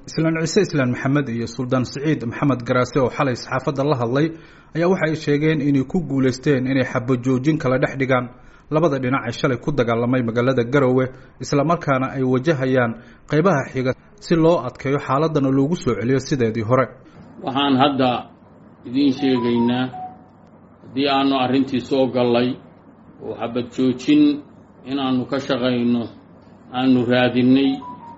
islaan ciise islaan maxamed iyo suldaan siciid maxamed garaase oo xalay saxaafadda la hadlay ayaa waxa ay sheegeen inay ku guulaysteen inay xabajoojin kala dhex dhigaan labada dhinac ee shalay ku dagaalamay magaalada garowe islamarkaana ay wajahayaan qeybaha xiga si loo adkeeyo xaaladana loogu soo celiyo sideedii hore waxaan hadda idiin sheegaynaa haddii aanu arrintii soo gallay oo xabad joojin inaannu ka shaqayno aanu raadinnay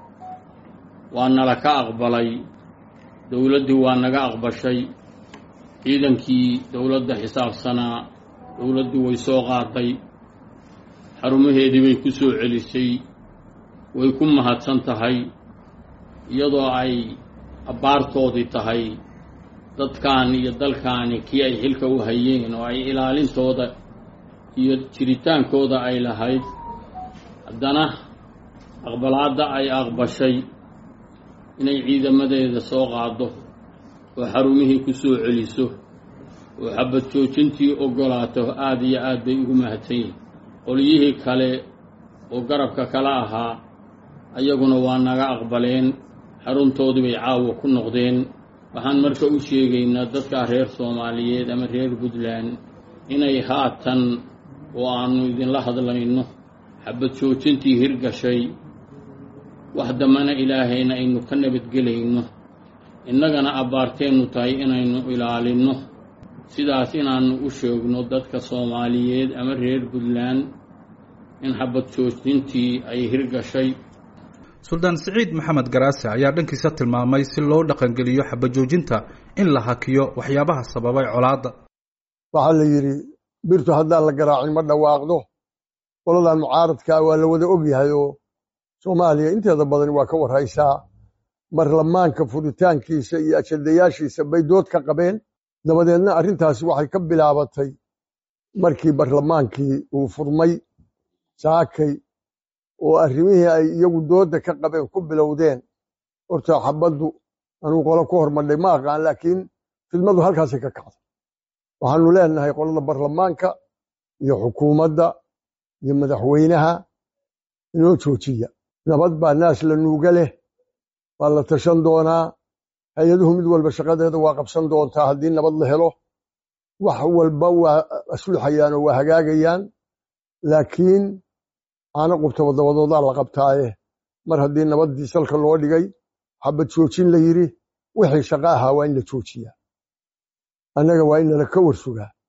waa nala ka aqbalay dowladdii waa naga aqbashay ciidankii dowladda xisaabsanaa dowladdii way soo qaaday xarumaheedii bay ku soo celisay way ku mahadsan tahay iyadoo ay abbaartoodii tahay dadkan iyo dalkaani kii ay xilka u hayeen oo ay ilaalintooda iyo jiritaankooda ay lahayd haddana aqbalaadda ay aqbashay inay ciidamadeeda soo qaaddo oo xarumihii ku soo celiso oo xabad joojintii oggolaato aada iyo aad bay ugu mahadsan yihin qolyihii kale oo garabka kala ahaa ayaguna waa naga aqbaleen xaruntoodii bay caawa ku noqdeen waxaan marka u sheegaynaa dadka reer soomaaliyeed ama reer puntland inay haatan oo aannu idinla hadlayno xabad joojintii hirgashay wax dambana ilaahayna aynu ka nabadgelayno innagana abbaarteennu tahay inaynu ilaalinno sidaas inaannu u sheegno dadka soomaaliyeed ama reer puntland in xabad joojintii ay hirgashay suldaan siciid maxamed garaase ayaa dhankiisa tilmaamay si loo dhaqangeliyo xabajoojinta in la hakiyo waxyaabaha sababay colaadda waxaa la yidhi birtu haddaan la garaacin ma dhawaaqdo qoladan mucaaradkaa waa la wada ogyahay oo soomaaliya inteeda badan waa ka warhaysaa baarlamaanka furitaankiisa iyo ajadayaashiisa bay dood ka qabeen dabadeedna arrintaasi waxay ka bilaabatay markii barlamaankii uu furmay saakay oo arrimihii ay iyagu doodda ka qabeen ku bilowdeen horta xabaddu anuu qolo ku hormadhay ma aqaan laakiin fidmadu halkaasay ka kacday waxaanu leenahay qolada barlamaanka iyo xukuumadda iyo madaxweynaha inoo joojiya nabad baa naas la nuuga leh waa la tashan doonaa hay-aduhu mid walba shaqadeeda waa qabsan doontaa haddii nabad la helo wax walba waa asluxayaan oo waa hagaagayaan laakiin caano qubtaba dabadoodaa la qabtaaye mar haddii nabaddii salka loo dhigay xabad joojin la yidhi wixii shaqo ahaa waa in la joojiyaa annaga waa in nala ka warsugaa